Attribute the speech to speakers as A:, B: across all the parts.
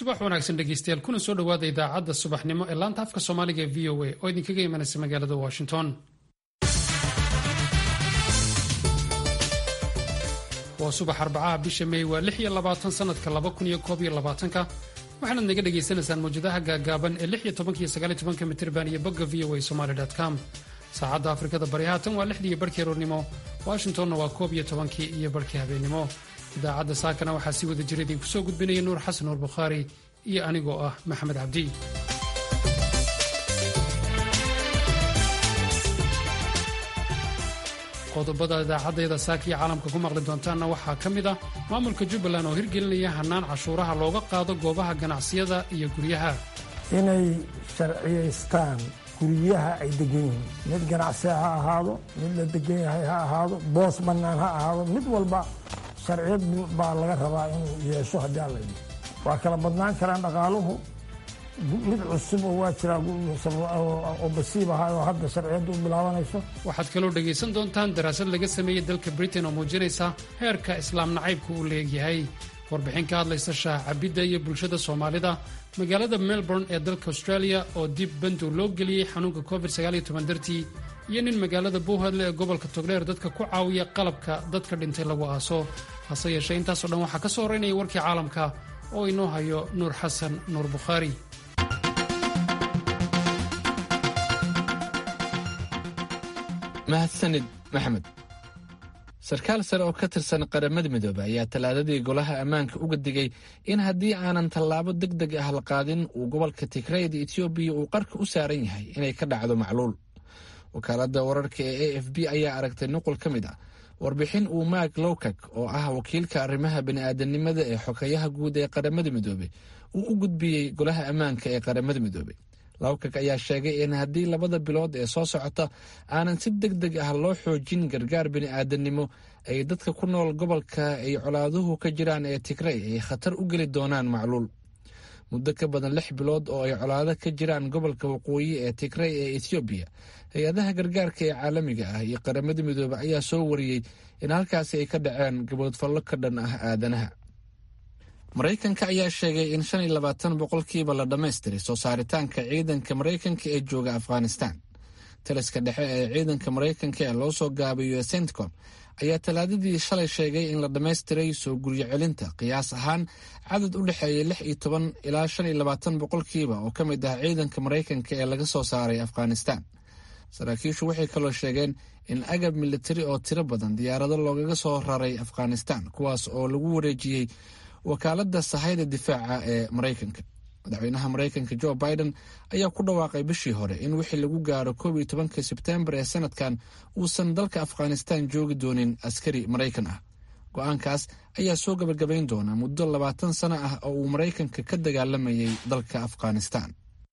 A: subax wanaagsan dhegeystayaal kuna soo dhowaada idaacadda subaxnimo ee laanta afka soomaaliga ee v o a oo idinkaga imanaysa magaalada washington waa subax arbacaha bisha mey waa lix iyo labaatan sanadka laba kun iyo koob iyo labaatanka waxaanaad naga dhagaysanaysaan mawjadaha gaagaaban ee lix iyo tobanka iyo sagaal iyo tobanka mitirban iyo bogga v o a somali com saacadda afrikada bari haatan waa lixdii iyo barhkii aroornimo washingtonna waa koob iyo tobankii iyo barhkii habeennimo idaacadda saakana waxaa sii wada jira idinku soo gudbinaya nuur xasan nuur bukhaari iyo anigoo ah maxamed cabdi qodobada idaacaddeeda saaka iyo caalamka ku maqli doontaanna waxaa ka mid ah maamulka jubbaland oo hirgelinaya hannaan cashuuraha looga qaado goobaha ganacsiyada iyo guryaha
B: inay sharciyaystaan guryaha ay degan yihiin mid ganacsi ha ahaado mid la degan yahay ha ahaado boos bannaan ha ahaado mid walba sharciyad baa laga rabaa inuu yeesho haddii alla yidhi waa kala badnaan karaan dhaqaaluhu mid cusub oo waa jiraa oo basiib ahaa oo hadda sharciyadda u bilaabanayso
A: waxaad kaloo dhegaysan doontaan daraasad laga sameeyey dalka britain oo muujinaysa heerka islaam nacaybka uu leegyahay warbixin ka hadlaysa shaah cabidda iyo bulshada soomaalida magaalada melbourne ee dalka australia oo dib bandow loo geliyey xanuunka covid dartii iyo nin magaalada bowhadle ee gobolka togdheer dadka ku caawiya qalabka dadka dhintay lagu aaso hase yeeshee intaasoo dhan waxaa ka soo horeynaya warkii caalamka oo inoo hayo nuur xasan nuur bukhaari
C: mahadsanid maxamed sarkaal sare oo ka tirsan qaramada midoobe ayaa talaadadii golaha ammaanka uga digay in haddii aanan tallaabo deg deg ah la qaadin uu gobolka tigrayda etoobiya uu qarka u saaran yahay inay ka dhacdo macluul wakaaladda wararka ee a f b ayaa aragtay nuqul ka mid ah warbixin uu maak lowkak oo ah wakiilka arrimaha bini'aadanimada ee xogeyaha guud ee qaramada midoobe uu u gudbiyey golaha ammaanka ee qaramada midoobe lowkak ayaa sheegay in haddii labada bilood ee soo socota aanan si deg deg ah loo xoojin gargaar bini'aadanimo ay dadka ku nool gobolka ay colaaduhu ka jiraan ee tigray ay khatar u geli doonaan macluul muddo ka badan lix bilood oo ay colaado ka jiraan gobolka waqooyi ee tigray ee ethoobiya hay-adaha gargaarka ee caalamiga ah iyo qaramada midoobe ayaa soo wariyey in halkaasi ay ka dhaceen gaboodfallo ka dhan ah aadanaha maraykanka ayaa sheegay in shan iyo labaatan boqolkiiba la dhammaystiray soo saaritaanka ciidanka maraykanka ee jooga afghanistan taliska dhexe ee ciidanka maraykanka ee loo soo gaabiyo centcom ayaa talaadadii shalay sheegay in la dhammaystiray soo guryo celinta qiyaas ahaan cadad u dhexeeya lix iyo toban ilaa shan iyo labaatan boqolkiiba oo ka mid ah ciidanka maraykanka ee laga soo saaray afghanistan saraakiishu waxay kaloo sheegeen in agab militari oo tiro badan diyaarado loogaga soo raray afghanistan kuwaas oo lagu wareejiyey wakaaladda sahayda difaaca ee maraykanka madaxweynaha maraykanka jo biden ayaa ku dhawaaqay bishii hore in wixii lagu gaaro koob iyo tobanka sebtembar ee sanadkan uusan dalka afghanistan joogi doonin askari maraykan ah go-aankaas ayaa soo gabagabayn doona muddo labaatan sano ah oo uu maraykanka ka dagaalamayay dalka afghanistan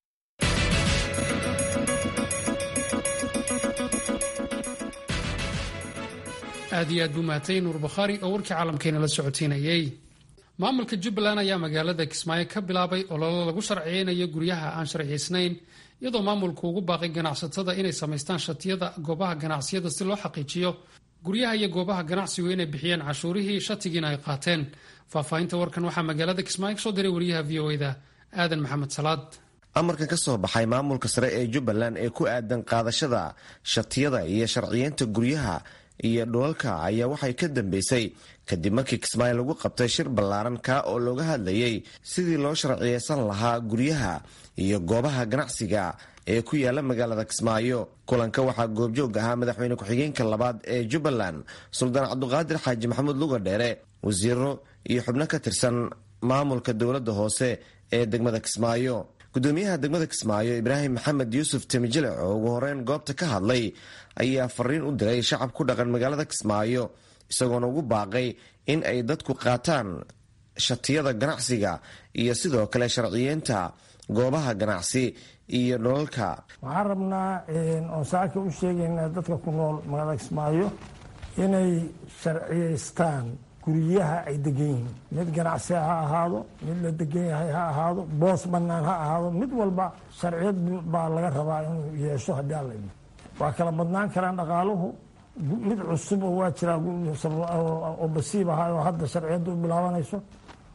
A: aad iyo aad buu mahatay nuur bukhaari oo warkii caalamkeena la socotiinayey maamulka jubbaland ayaa magaalada kismaayo ka bilaabay ololo lagu sharciyeynayo guryaha aan sharciyaysnayn iyadoo maamulku ugu baaqay ganacsatada inay samaystaan shatiyada goobaha ganacsiyada si loo xaqiijiyo guryaha iyo goobaha ganacsigu inay bixiyeen cashuurihii shatigiina ay qaateen faahfaahinta warkan waxaa magaalada kismaayo kasoo diray wariyaha v o eda aadan maxamed salaad
D: amarkan ka soo baxay maamulka sare ee jubbaland ee ku aadan qaadashada shatiyada iyo sharciyeynta guryaha iyo dhulalka ayaa waxay ka dambeysay kadib markii kismaayo lagu qabtay shir ballaaran kaa oo looga hadlayay sidii loo sharciyeysan lahaa guryaha iyo goobaha ganacsiga ee ku yaala magaalada kismaayo kulanka waxaa goobjoog ahaa madaxweyne ku-xigeenka labaad ee jubbaland suldaan cabduqaadir xaaji maxamuud luga dheere wasiiro iyo xubno ka tirsan maamulka dowladda hoose ee degmada kismaayo gudoomiyaha degmada kismaayo ibraahim maxamed yuusuf temijilec oo ugu horeyn goobta ka hadlay ayaa fariin u diray shacab ku dhaqan magaalada kismaayo isagoona ugu baaqay in ay dadku qaataan shatiyada ganacsiga iyo sidoo kale sharciyeynta goobaha ganacsi iyo dholalka
B: waxaan rabnaa oon saaka u sheegaynaa dadka ku nool magaalada kismaayo inay sharciyaystaan guryaha ay degan yihiin mid ganacsi ha ahaado mid la degan yahay ha ahaado boos bannaan ha ahaado mid walba sharciyad baa laga rabaa inuu yeesho haddii alla yidhi waa kala badnaan karaan dhaqaaluhu mid cusub oo waa jiraa oo basiib ahaa oo hadda sharciyadda u bilaabanayso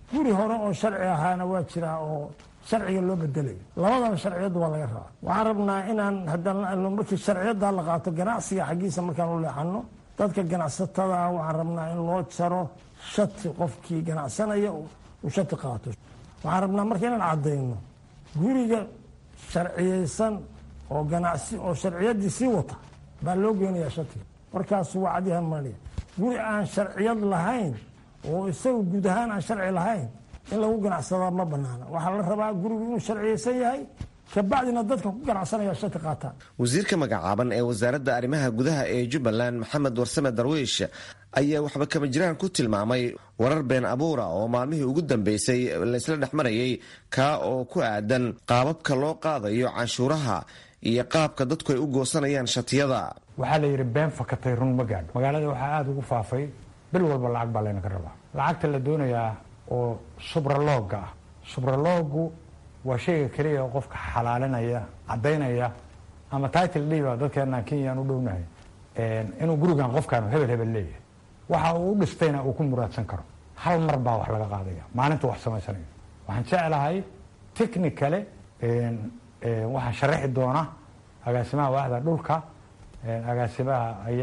B: guri hore oo sharci ahaana waa jiraa oo sharciga loo bedelayo labadaba sharciyadda waa laga rabaa waxaan rabnaa inaan haddana markii sharciyadda la qaato ganacsiga xaggiisa markaan u leexano dadka ganacsatada waxaan rabnaa in loo jaro shati qofkii ganacsanaya uu shati qaato waxaan rabnaa marka inaan caddayno guriga sharciyeysan oo ganacsi oo sharciyaddii sii wata baa loo geynayaa shatiga markaasu waa cadyahan maliya guri aan sharciyad lahayn oo isaga guud ahaan aan sharci lahayn in lagu ganacsadaa ma banaana waxaa la rabaa gurigu inuu sharciyeysan yahay kabacdina dadka ku ganacsanaya shati qaataan
D: wasiirka magacaaban ee wasaaradda arrimaha gudaha ee jubbaland maxamed warsame darwiish ayaa waxba kama jiraan ku tilmaamay warar been abuura oo maalmihii ugu dambeysay laysla dhex marayay kaa oo ku aadan qaababka loo qaadayo canshuuraha iyo qaabka dadku ay u goosanayaan shatiyada
E: waxaa la yidhi been fakatay run ma gaadho magaalada waxaa aada ugu faafay bil walba lacag baa laynaga rabaa lacagta la doonayaa oo subralooga ah subraloogu waa shayga keliya oo qofka xalaalinaya caddaynaya ama title dhiba dadkeenaan kenyaan u dhownahay inuu gurigan qofkaanu hebel hebel leeyahay waxa uu u dhistayna uu ku muraadsan karo hal mar baa wax laga qaadaya maalinta wax samaysanayo waxaan jeclahay technicale waxaa sharaxi doona agaasimaha waaxda dhulka agaasimaha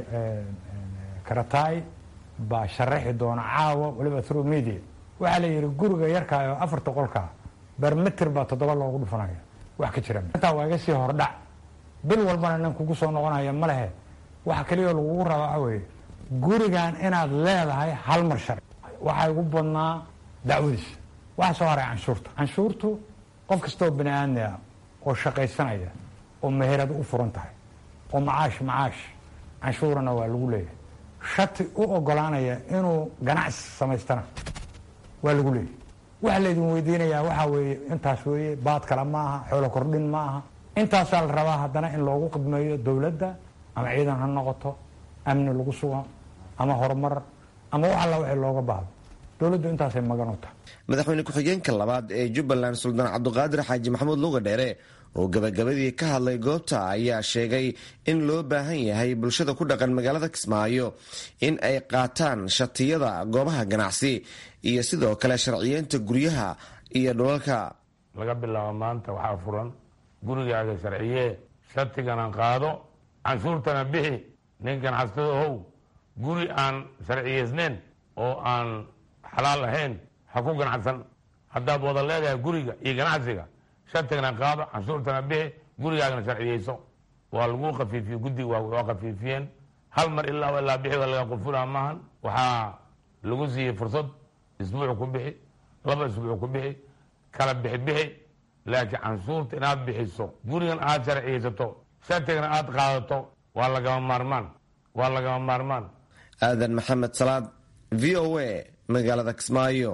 E: karataay baa sharaxi doona caawa waliba through media waxaa la yidhi guriga yarkaa oo afarta qolkaa bermeter baa toddoba loogu dhufanaya wax ka jira intaa waa iga sii hordhac bil walbana nin kugu soo noqonaya ma lehe waxa keliya lagugu rabaa waxa weeye gurigan inaad leedahay hal mar sharci waxaa igu badnaa dacwadiisa waxaa soo haray canshuurta canshuurtu qof kastoo bani aadmiya oo shaqaysanaya oo meherad u furan tahay oo macaash macaash canshuurana waa lagu leeyahay shati u ogolaanaya inuu ganacsi samaystana waa lagu leeyahay waxa laydin weydiinayaa waxaa weeye intaas weeye baad kale ma aha xoolo kordhin ma aha intaasaa la rabaa haddana in loogu qidmeeyo dowladda ama ciidan ha noqoto amni lagu sugo ama horumar ama wax alla wixii looga baahdo dowladdu intaasay magan u tahay
D: madaxweyne ku-xigeenka labaad ee jubbaland suldaan cabduqaadir xaaji maxamuud luga dheere oo gabagabadii ka hadlay goobta ayaa sheegay in loo baahan yahay bulshada ku dhaqan magaalada kismaayo in ay qaataan shatiyada goobaha ganacsi iyo sidoo kale sharciyeynta guryaha iyo dhulalka
F: laga bilaabo maanta waxaa furan gurigaaga sharciyee shatigana qaado canshuurtana bixi nin ganacsado ohow guri aan sharciyeysneyn oo aan xalaal ahayn ha ku ganacsan haddaad wada leedahay guriga iyo ganacsiga shatigana qaado canshuurtana bixi gurigaagana sharciyeyso waa lagu kafiifiye guddiga waa kafiifiyeen hal mar ilaa ilaa bixi waa laga qufulaa maahan waxaa lagu siiyey fursad isbuuc ku bixi laba isbuuc ku bixi kala bixi bixi laakiin canshuurta inaad bixiso gurigan aad sharciyeysato shatigana aad qaadato waa lagama maarmaan waa lagama maarmaan
D: aadan maxamed salaad v o a magaalada kismaayo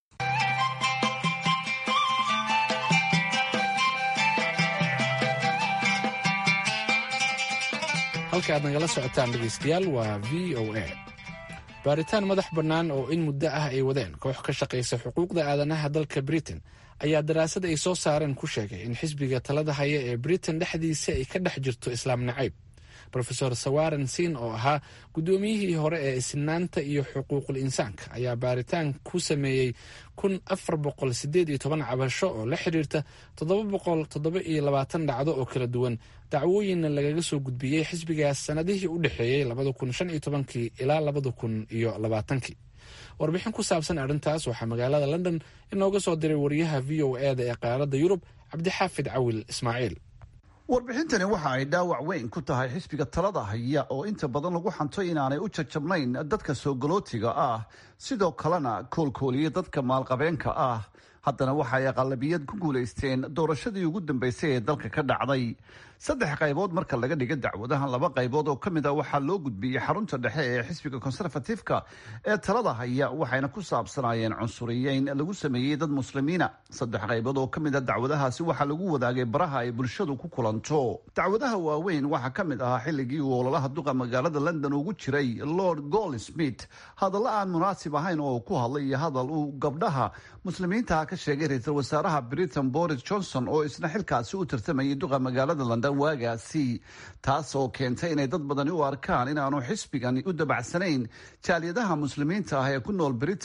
C: halka aad nagala socotaan dhegaystayaal waa v o a baaritaan madax bannaan oo in muddo ah ay wadeen koox ka shaqaysa xuquuqda aadanaha dalka britain ayaa daraasad ay soo saareen ku sheegay in xisbiga talada haya ee britain dhexdiisa ay ka dhex jirto islaam nacayb rofeor sawaren siin oo ahaa guddoomiyihii hore ee isnaanta iyo xuquuqul insaanka ayaa baaritaan ku sameeyey kun afar boqol sideed iyo toban cabasho oo la xiriirta toddoba boqol toddoba iyo labaatan dhacdo oo kala duwan dacwooyinna lagaga soo gudbiyey xisbigaas sanadihii u dhexeeyey labada kun shan iyo tobankii ilaa labada kun iyo labaatankii warbixin ku saabsan arrintaas waxaa magaalada london inooga soo diray wariyaha v o e da ee qaaradda yurub cabdixaafid cawil ismaaciil
G: warbixintani waxa ay dhaawac weyn ku tahay xisbiga talada haya oo inta badan lagu xanto inaanay u jajabnayn dadka soo galootiga ah sidoo kalena koolkooliya dadka maalqabeenka ah haddana waxa ay aqalabiyad ku guulaysteen doorashadii ugu dambeysay ee dalka ka dhacday saddex qaybood marka laga dhiga dacwadahan laba qaybood oo ka mid a waxaa loo gudbiyey xarunta dhexe ee xisbiga konserfatifka ee talada haya waxayna ku saabsanaayeen cunsuriyeyn lagu sameeyey dad muslimiina saddex qaybood oo ka mid a dacwadahaasi waxaa lagu wadaagay baraha ay bulshadu ku kulanto dacwadaha waaweyn waxaa ka mid ahaa xilligii uu ololaha duqa magaalada london ugu jiray lord goldsmith hadallo aan munaasib ahayn oo ku hadlay iyo hadal uu gabdhaha muslimiintaha ka sheegay ra-iisul wasaaraha britain boris johnson oo isna xilkaasi u tartamayay duqa magaalada london waagaasi taas oo keentay inay dad badani u arkaan inaanu xisbigani u dabacsanayn jaaliyadaha muslimiinta ah ee ku nool britain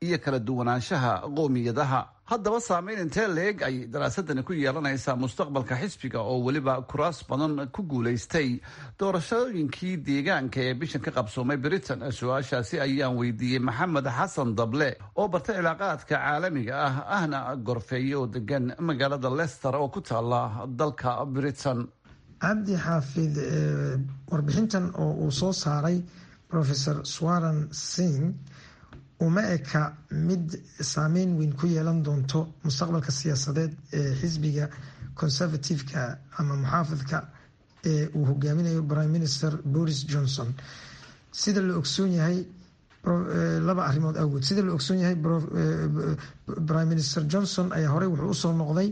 G: iyo kala duwanaanshaha qoomiyadaha haddaba saameyn intee leeg ay daraasadani ku yeelanaysaa mustaqbalka xisbiga oo weliba kuraas badan ku guulaystay doorashooyinkii deegaanka ee bishan ka qabsoomay britain su-aashaasi ayaan weydiiyey maxamed xasan dable oo bartay cilaaqaadka caalamiga ah ahna gorfeeye oo degan magaalada lester oo ku taala dalka britain
H: cabdi xaafid warbixintan oo uu soo saaray professor swaran singh uma eka mid saameyn weyn ku yeelan doonto mustaqbalka siyaasadeed ee xisbiga conservative-ka ama muxaafidka ee uu hogaaminayo prime minister boris johnson sida la ogsoon yahay laba arrimood awgood sida la ogsoon yahay prime minister johnson ayaa horey wuxuu usoo noqday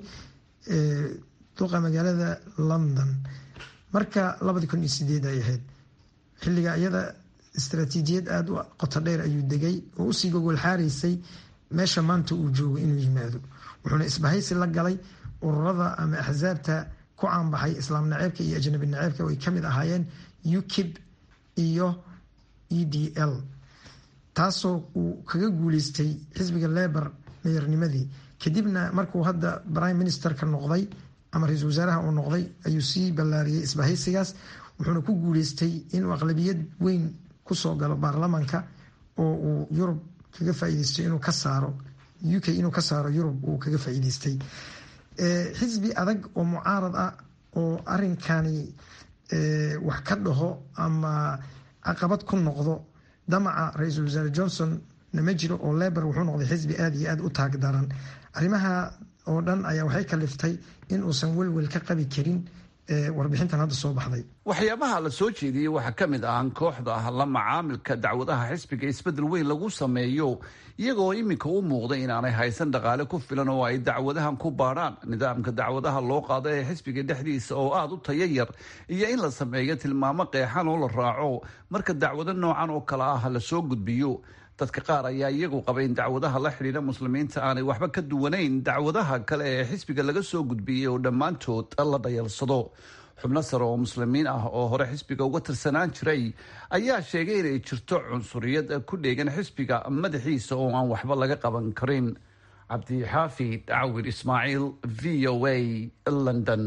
H: duqa magaalada london marka labadi kun iyo sideed ay ahayd xilliga iyada istaraatiijiyad aada u qoto dheer ayuu degay oo usii gogol xaaraysay meesha maanta uu joogo inuu yimaado wuxuuna isbahaysi la galay ururada ama axsaabta ku caanbaxay islaam naceebka iyo ajnabi naceebka oo ay kamid ahaayeen ukib iyo e d l taasoo uu kaga guuleystay xisbiga lebor meyornimadii kadibna markuu hadda prime ministerka noqday ama ra-iisul wasaaraha uu noqday ayuu sii ballaariyey isbahaysigaas wuxuuna ku guuleystay inuu aqlabiyad weyn kusoo galo baarlamaanka oo uu yurub kaga faaideysto inuu ka saaro u k inuu ka saaro yurub uu kaga faa'iideystay xisbi adag oo mucaarad ah oo arinkani wax ka dhaho ama caqabad ku noqdo damaca ra-iisul wasaare johnson nama jiro oo lebor wuxuu noqday xisbi aada iyo aada u taag daran arrimaha oo dhan ayaa waxay kaliftay in uusan welwel ka qabi karin warbixintan hadda soo baxday
G: waxyaabaha la soo jeediyey waxaa ka mid ah kooxda la macaamilka dacwadaha xisbiga isbedel weyn lagu sameeyo iyagoo iminka u muuqda inaanay haysan dhaqaale ku filan oo ay dacwadahan ku baadhaan nidaamka dacwadaha loo qaado ee xisbiga dhexdiisa oo aada u tayo yar iyo in la sameeyo tilmaamo qeexan oo la raaco marka dacwado noocan oo kale ah la soo gudbiyo dadka qaar ayaa iyagu qaba in dacwadaha la xidhiidha muslimiinta aanay waxba ka duwanayn dacwadaha kale ee xisbiga laga soo gudbiyey oo dhammaantood la dhayalsado xubno sare oo muslimiin ah oo hore xisbiga uga tirsanaan jiray ayaa sheegay inay jirto cunsuriyad ku dheegan xisbiga madaxiisa oo aan waxba laga qaban karin cabdixaafid cawir ismaaciil v o a london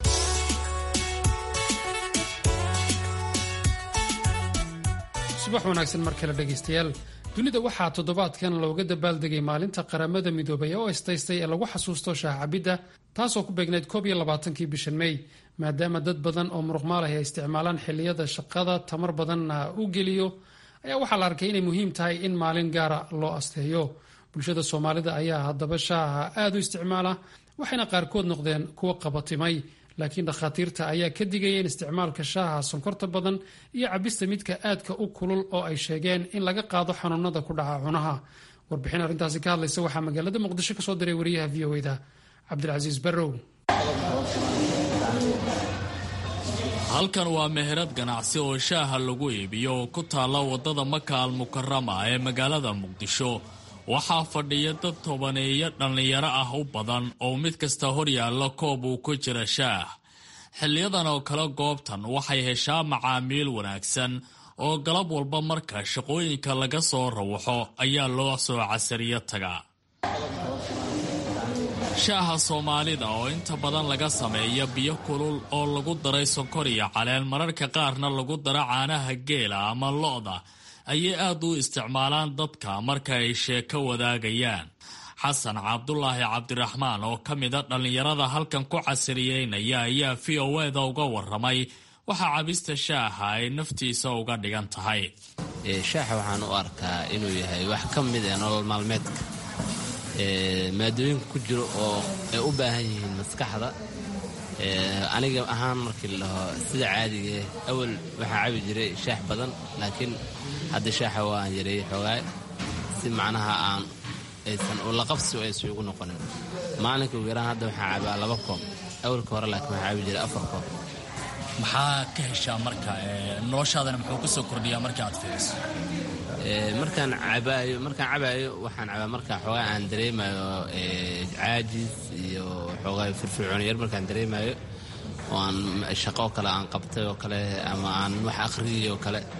A: subax wanaagsan mar kale dhegaystayaal dunida waxaa toddobaadkan looga dabaaldegay maalinta qaramada midoobay oo istaystay ee lagu xasuusto shaahcabidda taasoo ku beegnayd koob iyo labaatankii bishan mey maadaama dad badan oo muruqmaalahi ay isticmaalaan xilliyada shaqada tamar badanna u geliyo ayaa waxaa la arkay inay muhiim tahay in maalin gaara loo asteeyo bulshada soomaalida ayaa haddaba shaaha aada u isticmaala waxayna qaarkood noqdeen kuwa qabatimay laakiin dhakhaatiirta ayaa ka digaya in isticmaalka shaaha sonkorta badan iyo cabista midka aadka u kulul oo ay sheegeen in laga qaado xanuunada ku dhaca cunaha warbixin arrintaasi ka hadlaysa waxaa magaalada muqdisho kasoo diray wariyaha v o da cabdilcasiis barrow
I: halkan waa meherad ganacsi oo shaaha lagu iibiyo oo ku taalla waddada maka al mukarama ee magaalada muqdisho waxaa fadhiya dad tobaneeyo dhallinyaro ah u badan oo mid kasta hor yaalla koob uu ku jira shaah xiliyadan oo kale goobtan waxay heshaa macaamiil wanaagsan oo galab walba marka shaqooyinka laga soo rawaxo ayaa loo soo casariyo tagaa shaaha soomaalida oo inta badan laga sameeya biyo kulul oo lagu daray sonkor iyo caleen mararka qaarna lagu daro caanaha geela ama lo-da ayay aad u isticmaalaan dadka marka ay sheeko wadaagayaan xasan cabdulaahi cabdiraxmaan oo ka mida dhallinyarada halkan ku casiriyeynaya ayaa v o eda uga waramay waxaa cabista shaaha ay naftiisa uga dhigan tahay
J: shaaxa waxaan u arkaa inuu yahay wax ka mid ee nolol maalmeedka maadooyinka ku jiro oo ay u baahan yihiin maskaxda aniga ahaan markii la dhaho sida caadigae awal waxaa cabi jiray shaax badan laakiin hadda shaaxa waan yareeyey xoogaa si macnaha aan aysan ulaqabsi aysan igu noqonin maalinka ugu yaraan hadda waxaa cabaa laba koob awalka hore laakiin waxaa cabi jiray afar koob
I: maxaa ka heshaa marka noloshaadana muxuu ku soo kordhiyaa marka aad fiiriso
J: markaan cabaayo markaan cabaayo waxaan cabaa markaa xoogaa aan dareemayo caajis iyo xoogaa firfircoon yar markaan dareemayo oo aan shaqo oo kale aan qabtay oo kale ama aan wax akhriyay oo kale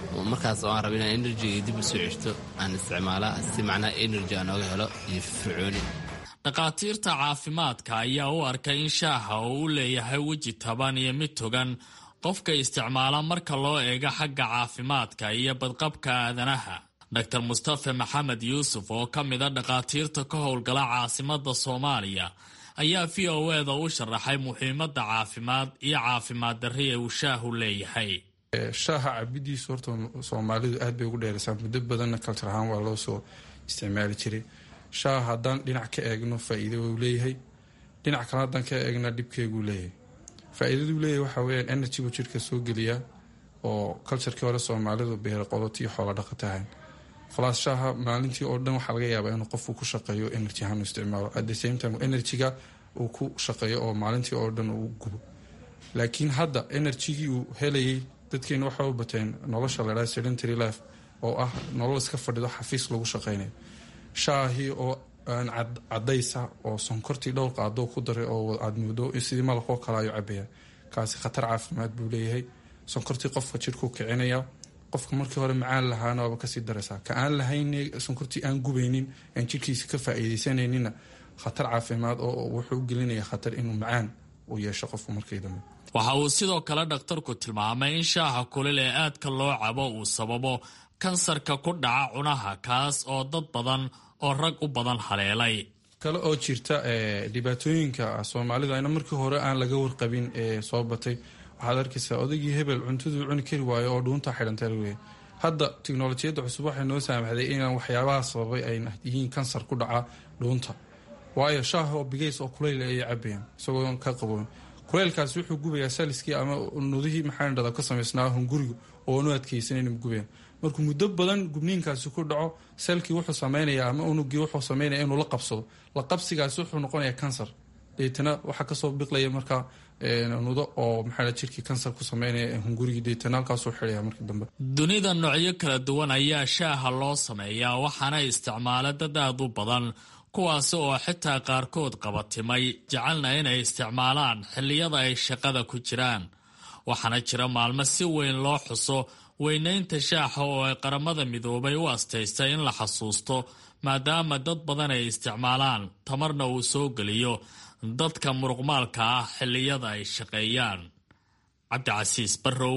J: markaas oo aan raba inaan enerjiga dib u soo ceshto aan isticmaalaa si macnaha enerji aan ooga helo iyo fircooni
I: dhakhaatiirta caafimaadka ayaa u arkay in shaaha uu u leeyahay weji taban iyo mid togan qofka isticmaala marka loo eego xagga caafimaadka iyo badqabka aadanaha dor mustafe maxamed yuusuf oo ka mid a dhakhaatiirta ka howlgala caasimada soomaaliya ayaa v o eda u sharaxay muhiimadda caafimaad iyo caafimaad darri ee uu shaahu leeyahay
K: shaaha cabidiisu horta soomaalidu aad bay ugu dheeraysaa muddo badanna kaltar ahaan waa loo soo isticmaali jiray shaaha haddaan dhinac ka eegno faa-iido uu leeyahay dhinac kale haddaan ka eegna dhibkeeguu leeyahay faa-iidaduu leeyahay waxaa weyaan energy buu jirka soo geliyaa oo culturkii hore soomaalidu beera qodoti iyo xoola dhaqatahan khalaas shaaha maalintii oo dhan waxaa laga yaabaa inuu qofku ku shaqeeyo energy ahaan isticmaalo at the same time energyga uu ku shaqeeyo oo maalintii oo dhan uu gubo laakiin hadda energygii uu helayay dadkeena waxay u bateen nolosha ladhaha sedentary life oo ah nolol iska fadhido xafiis lagu shaqeynayo shaahii oo aan cadaysa oo sonkortii dhowr qaadoo ku daray oo aad moodo sidii malaqoo kale ayuu cabaya kaasi khatar caafimaad buu leeyahay sonkortii qofka jirkuu kicinaya qofka markii hore macaan lahaana waaba kasii daraysaa ka aan lahayn sonkortii aan gubaynin aan jirkiisa ka faa-iideysanayninna khatar caafimaad oo wuxuu u gelinaya khatar inuu macaan uu yeesho qofku markii dambe
I: waxa uu sidoo kale dhakhtarku tilmaamay in shaaha kulil ee aadka loo cabo uu sababo kansarka ku dhaca cunaha kaas oo dad badan oo rag u badan haleelay
K: kale oo jirta dhibaatooyinka soomaalida ayna markii hore aan laga warqabin ee soo batay waxaad arkaysaa odaygii hebel cuntaduu cuni kari waayo oo dhuunta xidhanta laleeyahy hadda tiknolojiyadda cusub waxay noo saamaxday inaan waxyaabaha sababay ay yihiin kansar ku dhaca dhuunta waayo shaaha oo bigays oo kuleyl ayay cabayaan isagoo ka qaboon kuleylkaasi wuxuu gubayaa saliskii ama nudihii maxaa dhada ka samaysnaa hunguriga oonu adkeysanan gubayaan markuu muddo badan gubniinkaasi ku dhaco selkii wuxuu sameynaya ama unugii wuxuu sameynaya inuu la qabsado la qabsigaasi wuxuu noqonaya kansar deetana waxaa kasoo biqlaya markaa nudo oo maxaa jirkii kansar ku sameynaya hungurigii deetana halkaasuu xidhaya markii dambe
I: dunida noocyo kala duwan ayaa shaaha loo sameeyaa waxaana isticmaala dad aad u badan kuwaasi oo xitaa qaarkood qabatimay jecelna inay isticmaalaan xilliyada ay shaqada ku jiraan waxaana jira maalmo si weyn loo xuso weynaynta shaaxa oo ay qaramada midoobay u astaystay in la xasuusto maadaama dad badan ay isticmaalaan tamarna uu soo geliyo dadka muruqmaalka ah xilliyada ay shaqeeyaan cabdicasiis barrow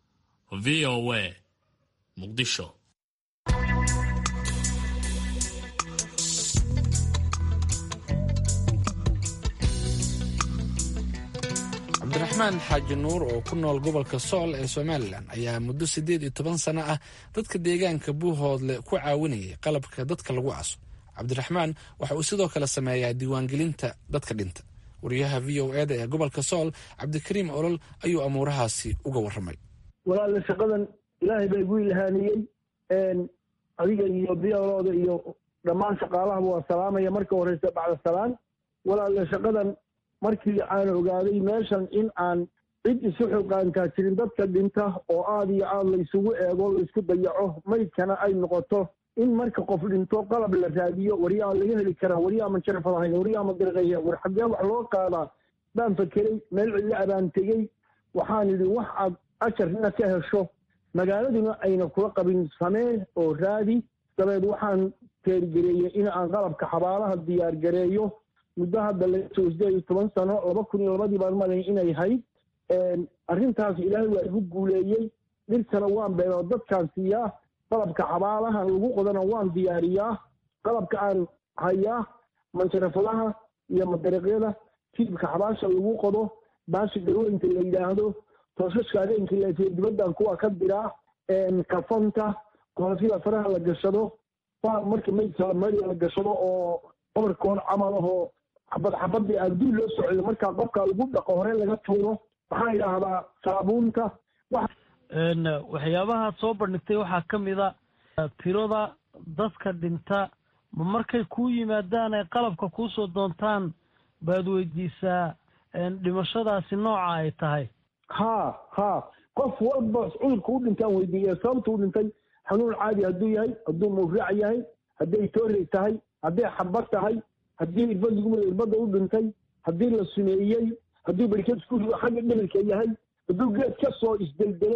I: v o a muqdisho
C: cabdiraxmaan xaaji nuur oo ku nool gobolka sool ee somalilan ayaa muddo siddeed iyo toban sano ah dadka deegaanka buuhoodle ku caawinayay qalabka dadka lagu aso cabdiraxmaan waxa uu sidoo kale sameeyaa diiwaangelinta dadka dhinta wariyaha v o eda ee gobolka sool cabdikariim olol ayuu amuurahaasi uga warramay
L: walaalle shaqadan ilaahay baa igu ilhaaniyey adiga iyo biyolooda iyo dhammaan shaqaalahaba waa salaamaya marka horeysa bacda salaan walaalle shaqadan markii aan ogaaday meeshan in aan cid isu xilqaantaa jirin dadka dhinta oo aada iyo aada laysugu eego laysku dayaco maydkana ay noqoto in marka qof dhinto qalab la raadiyo waryaa laga heli karaa waryaa ma jarfadahayn waryaa ma dirqaya war xaggee wax loo qaadaa baan fakeray meel cidla abaan tegey waxaan idhi wax aad ajarna ka hesho magaaladuna ayna kula qabin samee oo raadi dabeed waxaan teergareeyey in aan qalabka xabaalaha diyaar gareeyo muddo hadda laga soo sideed iyo toban sano laba kun iyo labadii baan malay inay hayd arrintaas ilaahay waa igu guuleeyey dhirtana waan beero dadkaan siiyaa qalabka xabaalaha lagu qodana waan diyaariyaa qalabka aan hayaa manjarafadaha iyo madariqyada tiibka xabaasha lagu qodo baashi garweynka la yidhaahdo toosashka habeenka leefiyo dibaddan kuwa ka diraa kafanta koofida faraha la gashado marka maydka mari la gashado oo qobarkoon camal ahoo xabad xabadii abduu loo socdo markaa qofka lagu dhaqo hore laga tuuro waxaa idhaahdaa saabuunta
M: waxyaabaha soo bandhigtay waxaa ka mid a tirada dadka dhinta ma markay kuu yimaadaan ay qalabka kuusoo doontaan baad weydiisaa dhimashadaasi nooca ay tahay
L: ha ha qof walba cudurka u dhintaan weydiiya sababta u dhintay xanuun caadi hadduu yahay hadduu mawraac yahay hadday toorey tahay hadday xabad tahay haddii irbad lagu irbadda u dhintay haddii la sumeeyey hadduu berked isku xagga dhimirka yahay hadduu geed ka soo isdeldelay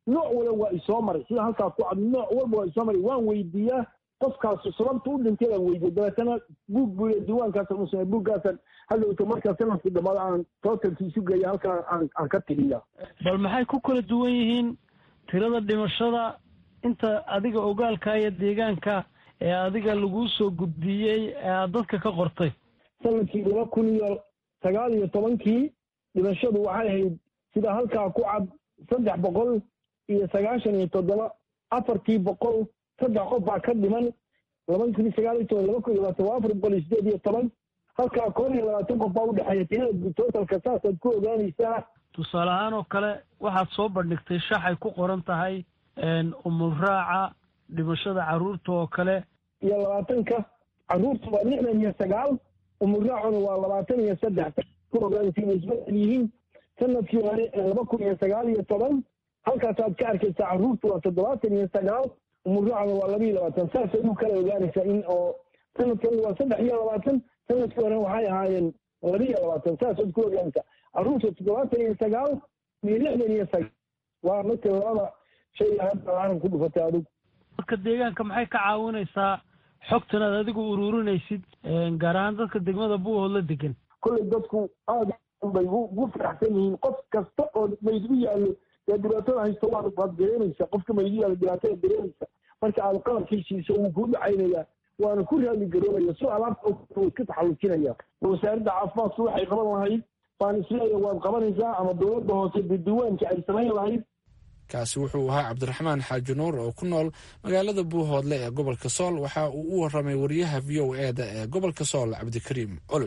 L: nooc walba waa isoo maray sida halkaa ku cad nooc walba waa isoo maray waan weydiiyaa qofkaas sababta u dhintay baan weydiiya dabeetana buug buu diiwaankaasa usame buuggaasan hadhowta markaa sanadkii dhammaada aan tootalki isu geeya halkaa aan aan ka tiriya
M: bal maxay ku kala duwan yihiin tirada dhimashada inta adiga ogaalka iyo deegaanka ee adiga laguu soo gudbiyey ee aad dadka ka qortay
L: sanadkii laba kun iyo sagaal iyo tobankii dhimashadu waxay ahayd sida halkaa ku cad saddex boqol iyo sagaashan iyo toddoba afartii boqol saddex qof baa ka dhiman laba kun iyo sagaal iyo toban laba kun iyo labaatan waa afar boqol iyo sideed iyo toban halkaa koob iyo labaatan qof baa udhexeeya tirada tootalka saasaad ku ogaanaysaa
M: tusaale ahaan oo kale waxaad soo bandhigtay shaxay ku qoran tahay umulraaca dhimashada carruurta oo kale
L: iyo labaatanka carruurta waa lixdan iyo sagaal umulraacuna waa labaatan iyo saddex ku ogaanaysa inay isbedel yihiin sanadkii hore laba kun iyo sagaal iyo toban halkaasaad ka arkaysaa carruurta waa toddobaatan iyo sagaal umulraacuna waa laba iyo labaatan saasay u kala ogaanaysaa in oo sanadkan waa saddex iyo labaatan sanadkii hore waxay ahaayeen laba iyo labaatan saasaad ku ogaanaysaa carruurta toddobaatan iyo sagaal iyo lixdan iyo sagaal waa marka labada shay hadda caalam ku dhufatay adigu
M: dadka deegaanka maxay ka caawinaysaa xogtan aad adigu ururinaysid gaar ahaan dadka degmada buuhood la degan
L: kolley dadku aada bay ugu faraxsan yihiin qof kasta oo maydu yaallo dee dhibaatada haysta waad waad dareemaysa qofka maydu yaallo dhibaatada dareemaysa marka aad qalabkiisiisa wuu kuu dhacaynayaa waana ku raali garoobaya so alaabta wuu iska taxallujinaya wasaaradda caafimaadku waxay qaban lahayd baan isleeya waad qabanaysaa ama dowladda hoose diiwaanka ay samayn lahayd
C: kaasi wuxuu ahaa cabdiraxmaan xaaji nuur oo ku nool magaalada buuhoodle ee gobolka sool waxa uu u waramay wariyaha v o e da ee gobolka sool cabdikariim olol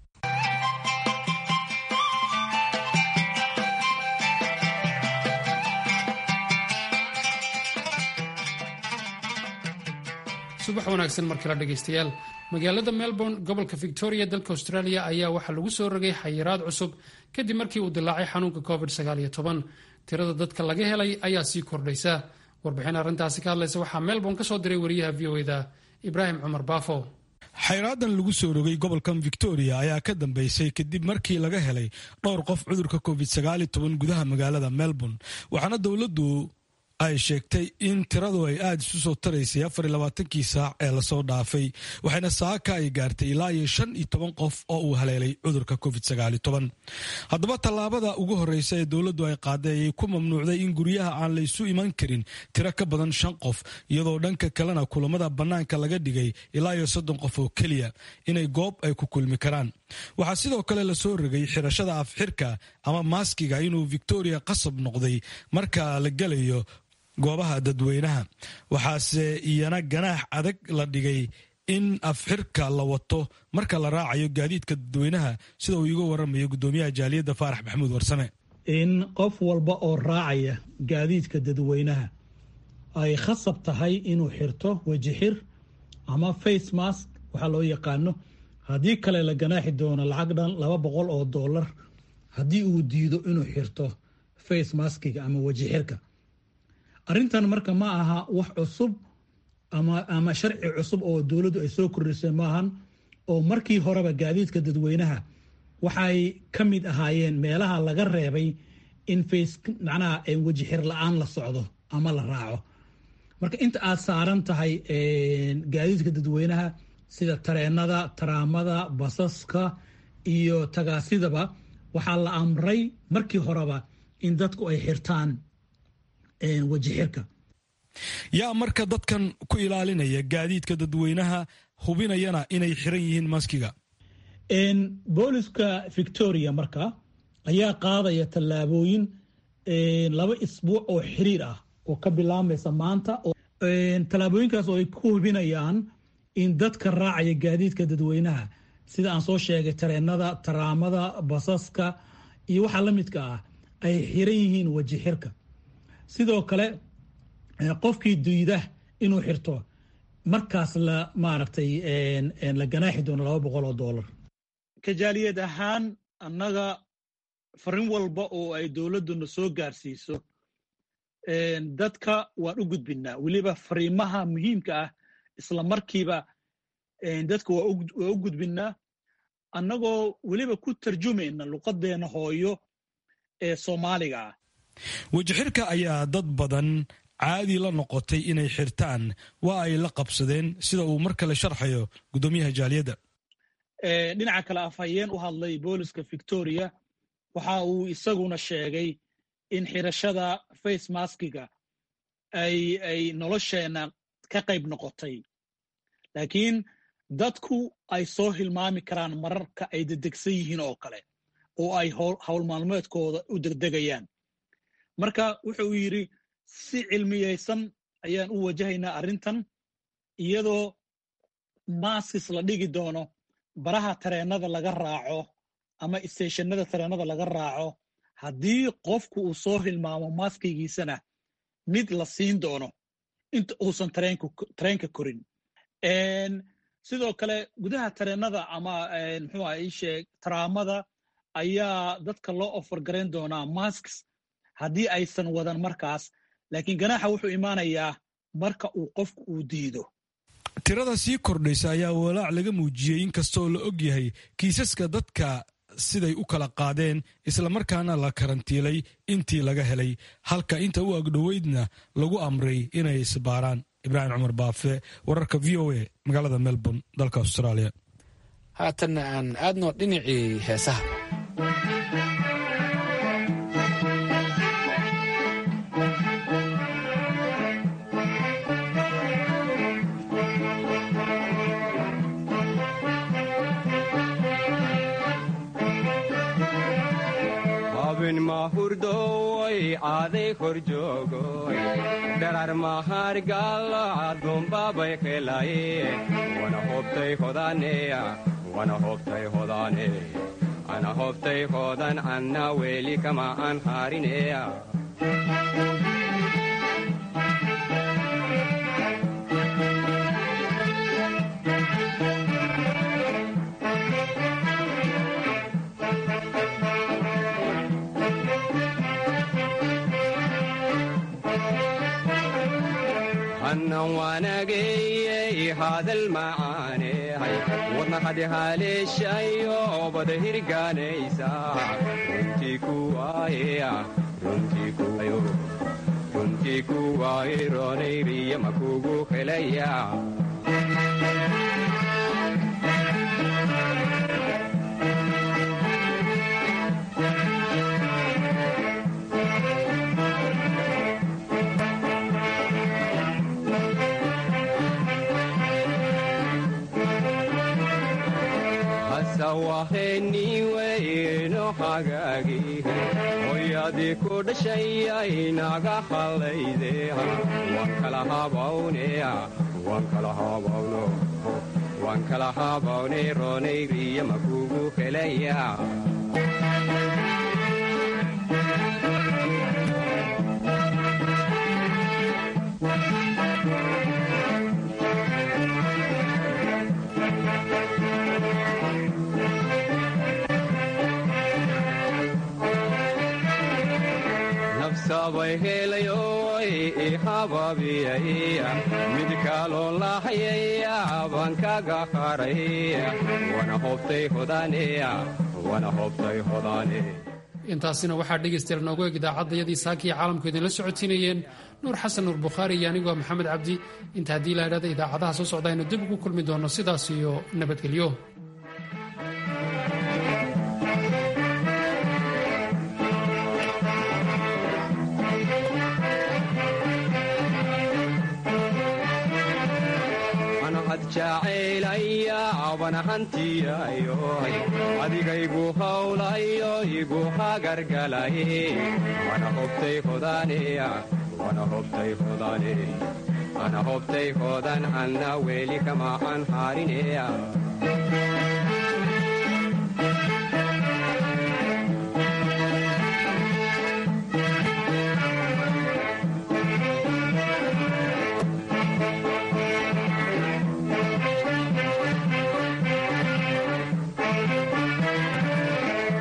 A: subax wanaagsan mar kale dhegaystayaal magaalada melbourne gobolka victoria dalka australia ayaa waxaa lagu soo rogay xayiraad cusub kadib markii uu dilaacay xanuunka covid tirada dadka laga helay ayaa sii kordhaysa warbixin arrintaasi ka hadlaysa waxaa melbourne ka soo diray wariyaha v o eda ibraahim cumar baafo
N: xayraadan lagu soo rogay gobolkan victoria ayaa ka dambeysay kadib markii laga helay dhowr qof cudurka covid gudaha magaalada melbourne waxaana dowladdu ay sheegtay in tiradu ay aada isu soo taraysay afarlabaatankii saac ee lasoo dhaafay waxayna saaka ay gaartay ilaa iyo shan iyo toban qof oo uu haleelay cudurka covid haddaba tallaabada ugu horreysa ee dowladdu ay qaaday ayay ku mamnuucday in guryaha aan la isu iman karin tiro ka badan shan qof iyadoo dhanka kalena kulamada bannaanka laga dhigay ilaa iyo soddon qof oo keliya inay goob ay ku kulmi karaan waxaa sidoo kale lasoo rogay xirashada afxirka ama maaskiga inuu victoria qasab noqday marka la gelayo goobaha dadweynaha waxaase iyana ganaax adag la dhigay in afxirka la wato marka la raacayo gaadiidka dadweynaha sida uu iiga waramayo gudoomiyaha jaaliyadda faarax maxamuud warsame
O: in qof walba oo raacaya gaadiidka dadweynaha ay khasab tahay inuu xirto weji xir ama face mask waxaa loo yaqaano haddii kale la ganaaxi doono lacag dhan laba boqol oo dollar haddii uu diido inuu xirto face maskiga ama weji xirka arrintan marka ma aha wax cusub ama ama sharci cusub oo dowladdu ay soo kordhisay maahan oo markii horeba gaadiidka dadweynaha waxay ka mid ahaayeen meelaha laga reebay in face macnaha weji xir la-aan la socdo ama la raaco marka inta aad saaran tahay gaadiidka dadweynaha sida tareenada taraamada basaska iyo tagaasidaba waxaa la amray markii horeba in dadku ay xirtaan weji xirka
N: yaa marka dadkan ku ilaalinaya gaadiidka dadweynaha hubinayana inay xiran yihiin maskiga
O: booliska victoria marka ayaa qaadaya tallaabooyin laba isbuuc oo xiriir ah oo ka bilaabmaysa maanta tallaabooyinkaas oo ay ku hubinayaan in dadka raacaya gaadiidka dadweynaha sida aan soo sheegay tareenada taraamada basaska iyo waxaa la midka ah ay xiran yihiin weji xirka sidoo kale qofkii diida inuu xirto markaas la maaragtay la ganaaxi doono laba boqol oo dollar
P: kajaaliyad ahaan annaga farin walba oo ay dowladduna soo gaarsiiso dadka waan u gudbinaa weliba fariimaha muhiimka ah isla markiiba dadka waa u gudbinaa annagoo weliba ku tarjumayna luqadeena hooyo ee soomaaliga ah
N: wejixirka ayaa dad badan caadi la noqotay inay xirtaan waa ay la qabsadeen sida uu mar kale sharxayo gudoomiyaha jaaliyadda
P: dhinaca kale afhayeen u hadlay booliska victoria waxa uu isaguna sheegay in xirashada face maskiga ay nolosheenna ka qayb noqotay laakiin dadku ay soo hilmaami karaan mararka ay dedegsan yihiin oo kale oo ay howl maalmeedkooda u degdegayaan marka wuxuu yidhi si cilmiyaysan ayaan u wajahaynaa arrintan iyadoo maaskis la dhigi doono baraha tareennada laga raaco ama isteeshanada tareennada laga raaco haddii qofku uu soo hilmaamo maaskigiisana mid la siin doono inta uusan tareenka korin sidoo kale gudaha tareennada ama muxuuha isheeg taraamada ayaa dadka loo ofar garayn doonaa masks haddii aysan wadan markaas laakiin ganaaxa wuxuu imaanayaa marka uu qofku uu diido
N: tirada sii kordhaysa ayaa walaac laga muujiyey inkastoo la og yahay kiisaska dadka siday u kala qaadeen islamarkaana la karantiilay intii laga helay halka inta u agdhoweydna lagu amray inay isbaaraan ibraahim cumar baafe wararka v o a magaalada melbourne dalka australia
C: haatanna aan aadno dhinacii heesaha
Q: habin mahurdoy aaday kor joogoy dharar mahargalo adumbabay helaye wana hobtay hodaneya wana hobtay hodane ana hobtay hodan anna weli kama an harineya hannan waanageyey hadal macaanehay wadna hadi haleeshayo bada hirgaanaysa runtii kuwaayeya runtii kuwaaye roonayriya makugu helaya waheniweyno hagaagihe hoyadii ku dhashayay naga hallayde waan kala habawneya waan kala habawno waan kala habawne roonayriya makugu helaya sabay helayoy i hababiyaya mid kaloo lahayaya baan kaga haray wana hobtay hodaneya wana hobtay hodane
A: intaasina waxaa dhegaystayaal noogu eg idaacaddayadii saakii caalamku idinla socotiinayeen nuur xasan nuur bukhaari iyo anigoo maxamed cabdi inta haddii la idhahda idaacadaha soo socda aynu dib ugu kulmi doonno sidaas iyo nabadgelyo
Q: jacaylaya wana hantiyayoy adigaygu hawlayo igu hagargalaye wana hobtay hodaneya wana hobtay hodane ana hobtay hodan anna weli kama an harineya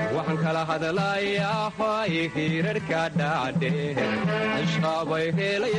Q: hadlayahay hirarka dhaadhe ashqabay helay